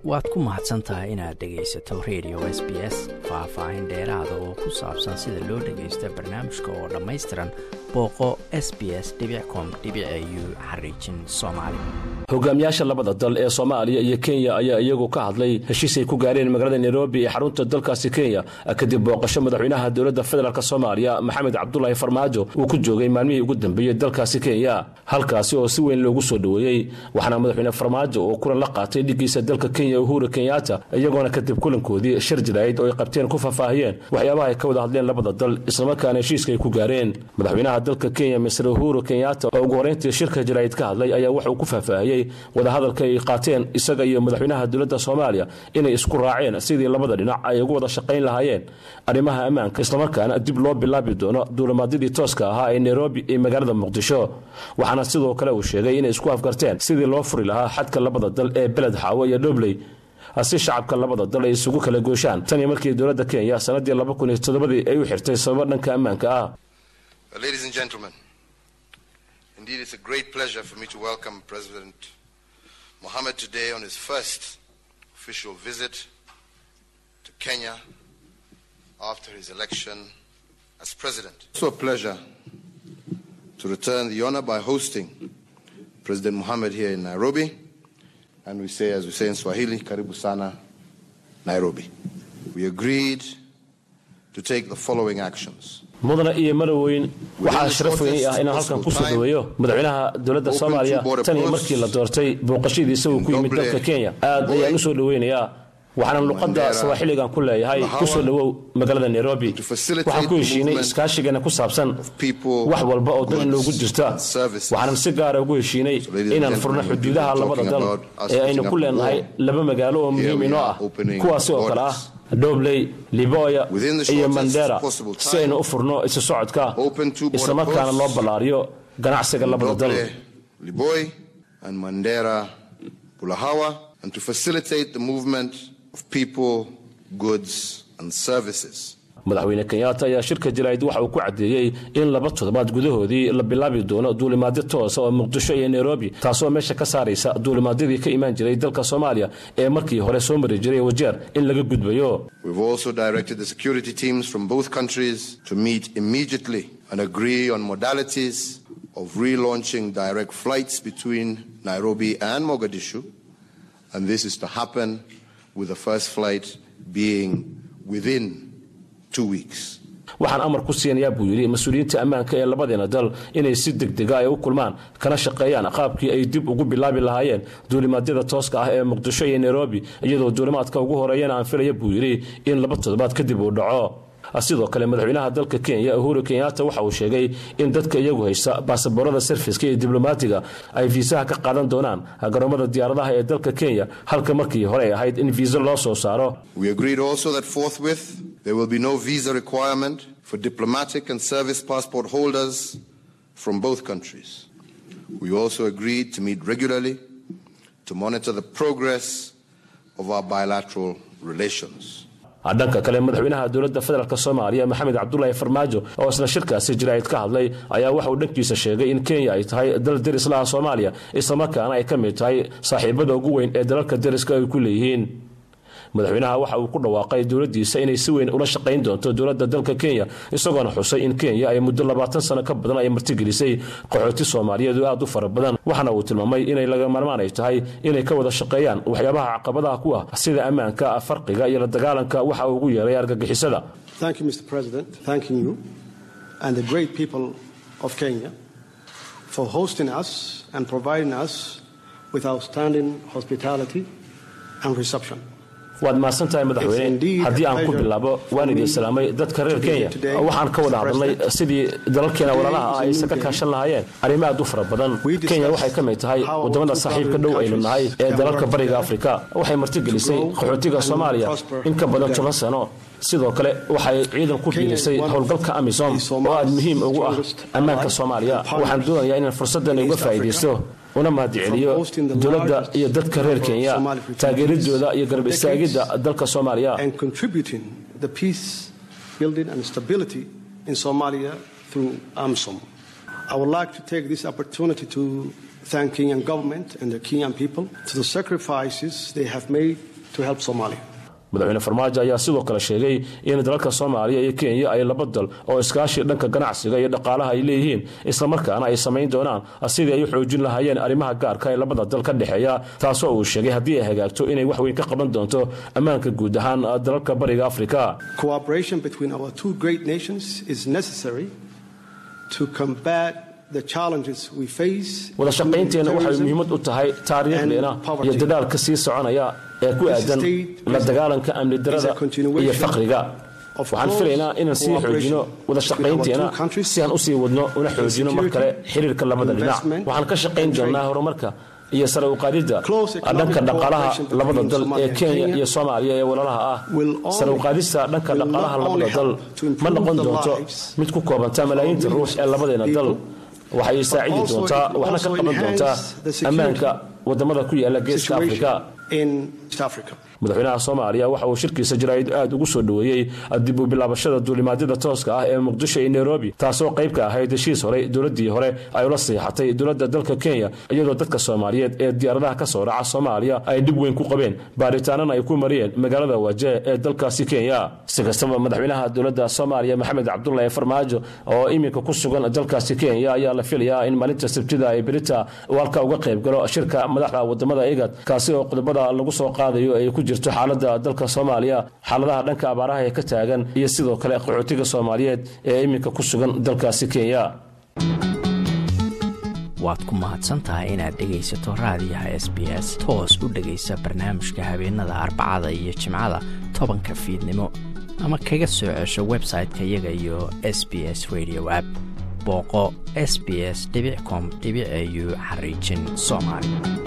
waad ku mahadsan tahay inaad dhegaysato radio s b s faah-faahin dheeraada oo ku saabsan sida loo dhagaysta barnaamijka oo dhammaystiran booqo s b s com u xariijin soomaali hogaamiyaasha labada dal ee soomaaliya iyo kenya ayaa iyagu ka hadlay heshiis ay ku gaareen magaalada nairobi ee xarunta dalkaasi kenya kadib booqasho madaxweynaha dowladda federaalk soomaaliya maxamed cabdulaahi farmaajo uu ku joogay maalmihii ugu dambeeyey dalkaasi kenya halkaasi oo si weyn loogu soo dhoweeyey waxaana madaxweyne farmaajo oo kulan la qaatay dhigiisa dalka kenya uhuru kenyatta iyagoona kadib kulankoodii shir jiraa'id oo ay qabteen ku faahfaahiyeen waxyaabaha ay ka wada hadleen labada dal islamarkaana heshiiska ay ku gaareen madaxweynaha dalka kenya misr uhuru kenyatta oo ugu horeyntii shirka jiraa'id ka hadlay ayaa waxa uu ku faahfaahiyey wadahadalka ay qaateen isaga iyo madaxweynaha dowladda soomaaliya inay isku raaceen sidii labada dhinac ay ugu wada shaqayn lahaayeen arrimaha ammaanka islamarkaana dib loo bilaabi doono duulimaadyadii tooska ahaa ee nairobi iyo magaalada muqdisho waxaana sidoo kale uu sheegay inay isku afgarteen sidii loo furi lahaa xadka labada dal ee beled xaawo iyo dhobley si shacabka labada dal ay isugu kala gooshaan tan iyo markii dowladda kenya sanadii laba kun iyo toddobadii ay u xirtay sababo dhanka ammaanka ah Ladies and gentlemen, indeed it's a great pleasure for me to welcome President Mohammed today on his first official visit to Kenya after his election as president. It's also a pleasure to return the honor by hosting President Mohammed here in Nairobi. And we say, as we say in Swahili, Karibu Sana, Nairobi. We agreed to take the following actions. mudana iyo madaweyn waxaa sharaf weyn ah inaan halkan ku soo dhoweeyo madaxweynaha dowladda soomaaliya tan iyo markii la doortay booqashadiisa uu ku yimid dalka kenya aad ayaan u soo dhoweynayaa waxaana luqadda sawaaxiligan ku leeyahay ku soo dhowow magaalada nairobi waxaan ku heshiinay iskaashigeena ku saabsan wax walba oo dan inoogu jirta waxaanan si gaara ugu heshiinay inaan furno xuduudaha labada dal ee aynu ku leenahay laba magaalo oo muhiim inoo ah kuwaasi oo kale ah dhobley liboya iyo mandera si aynu u furno isu socodka islamarkaana loo ballaariyo ganacsiga labada dal Liboy and Mandera Bulahawa and to facilitate the movement of people, goods and services. madaxweyne kenyatta ayaa shirka jaraa'id waxa uu ku caddeeyey in laba toddobaad gudahoodii la bilaabi doono duulimaadyo toosa oo muqdisho iyo nairobi taasoo meesha ka saaraysa duulimaadyadii ka imaan jiray dalka soomaaliya ee markii hore soo mari jiray wajeer in laga gudbayo We've also directed the security teams from both countries to meet immediately and agree on modalities of relaunching direct flights between Nairobi and Mogadishu. And this is to happen with the first flight being within two weeks. waxaan amar ku siinayaa buu yidhi mas-uuliyiinta ammaanka ee labadeena dal inay si degdega ay u kulmaan kana shaqeeyaan qaabkii ay dib ugu bilaabi lahaayeen duulimaadyada tooska ah ee muqdisho iyo nairobi iyadoo duulimaadka ugu horeeyana aan filaya buu yidhi in laba toddobaad kadib uu dhaco sidoo kale madaxweynaha dalka kenya uhuru kenyatta waxa uu sheegay in dadka iyagu haysta baasaboorada sarfiska iyo diblomaatiga ay fiisaha ka qaadan doonaan garoomada diyaaradaha ee dalka kenya halka markii hore ay ahayd in fiisa loo soo saaro We agreed also that forthwith there will be no visa requirement for diplomatic and service passport holders from both countries. We also agreed to meet regularly to monitor the progress of our bilateral relations. dhanka kale madaxweynaha dowladda federaalk soomaaliya maxamed cabdulaahi farmaajo oo isna shirkaasi jaraa'id ka hadlay ayaa waxa uu dhankiisa sheegay in kenya ay tahay dal deris laha soomaaliya islamarkaana ay ka mid tahay saaxiibada ugu weyn ee dalalka deriska ay ku leeyihiin madaxweynaha waxa uu ku dhawaaqay dowladdiisa inay si weyn ula shaqayn doonto dowladda dalka kenya isagoona xusay in kenya ay muddo labaatan sano ka badan ay martigelisay qaxooti soomaaliyeed oo aad u fara badan waxaana uu tilmaamay inay laga marmaan ay tahay inay ka wada shaqeeyaan waxyaabaha caqabadaha ku ah sida ammaanka farqiga iyo la dagaalanka waxa uu ugu yeeray argagixisada Thank you, Mr. President. Thanking you and the great people of Kenya for hosting us and providing us with outstanding hospitality and reception. waad mahadsan tahay madaxweyne haddii aan ku bilaabo waan idin salaamay dadka reer kenya waxaan ka wada hadalnay sidii dalalkeena walaalaha ah aysan ka kaashan lahaayeen arrimo aad u fara badan kenya waxay ka mid tahay waddamada saaxiibka dhow aynu nahay ee dalalka bariga afrika waxay martigelisay qaxootiga soomaaliya in ka badan toban sano sidoo kale waxay ciidan ku biirisay howlgalka amisom oo aad muhiim ugu ah ammaanka soomaaliya waxaan doonayaa inaan fursaddan uga faa'iidaysto una mahadceliyo dowladda iyo dadka reer kenya taageeridooda iyo garab istaagidda dalka soomaaliya and contributing the peace building and stability in Somalia through AMSOM. I would like to take this opportunity to thank Kenyan government and the Kenyan people for the sacrifices they have made to help Somalia. madaxweyne farmaajo ayaa sidoo kale sheegay in dalalka soomaaliya iyo kenya ay laba dal oo iskaashi dhanka ganacsiga iyo dhaqaalaha ay leeyihiin islamarkaana ay samayn doonaan sidii ay u xoojin lahaayeen arrimaha gaarka ee labada dal ka dhexeeya taasoo uu sheegay haddii ay hagaagto inay wax weyn ka qaban doonto ammaanka guud ahaan dalalka bariga afrika Cooperation between our two great nations is necessary to combat the challenges we face. wada shaqaynteena including waxay terrorism, muhiimad u tahay taariikhdeena iyo dadaalka sii soconaya ee ku aadan la dagaalanka amni darada iyo faqriga waxaan filaynaa inaan sii xoojino wada shaqaynteena si aan usii wadno una xoojino mar kale xiriirka labada dhinac waxaan ka shaqayn doonaa horumarka iyo sare u qaadidda dhanka dhaqaalaha labada dal ee kenya iyo soomaaliya ee walaalaha ah sare u qaadista dhanka dhaqaalaha labada dal ma noqon doonto mid ku koobanta malaayiinta ruux ee labadeena dal waxay saacidi doontaa waxna ka qaban doontaa ammaanka wadamada ku yaala geeska afrika in East Africa. madaxweynaha soomaaliya waxa uu shirkiisa jaraa'id aad ugu soo dhoweeyey dib u bilaabashada duulimaadyada tooska ah ee muqdisho iyo nairobi taasoo qayb ka ahayd heshiis horey dowladii hore ay ula siixatay dowladda dalka kenya iyadoo dadka soomaaliyeed ee diyaaradaha ka soo raca soomaaliya ay dhib weyn ku qabeen baaritaanana ay ku mariyeen magaalada waje ee dalkaasi kenya si kastaba madaxweynaha dowladda soomaaliya maxamed cabdulahi farmaajo oo iminka ku sugan dalkaasi kenya ayaa la filayaa in maalinta sabtida ee berita uu halka uga qayb galo shirka madaxda wadamada igad kaasi oo qodobada lagu soo qaadayo ay ku jirto xaalada dalka soomaaliya xaaladaha dhanka abaaraha ee ka taagan iyo sidoo kale qaxootiga soomaaliyeed ee iminka ku sugan dalkaasi kenya waad ku mahadsantahay inaad dhegaysato raadiyaha s b s toos u dhegaysa barnaamijka habeenada arbacada iyo jimcada tobanka fiidnimo ama kaga soo cesho website-ka iyaga iyo s b s radio app booqo s b s com au xariijin soomaali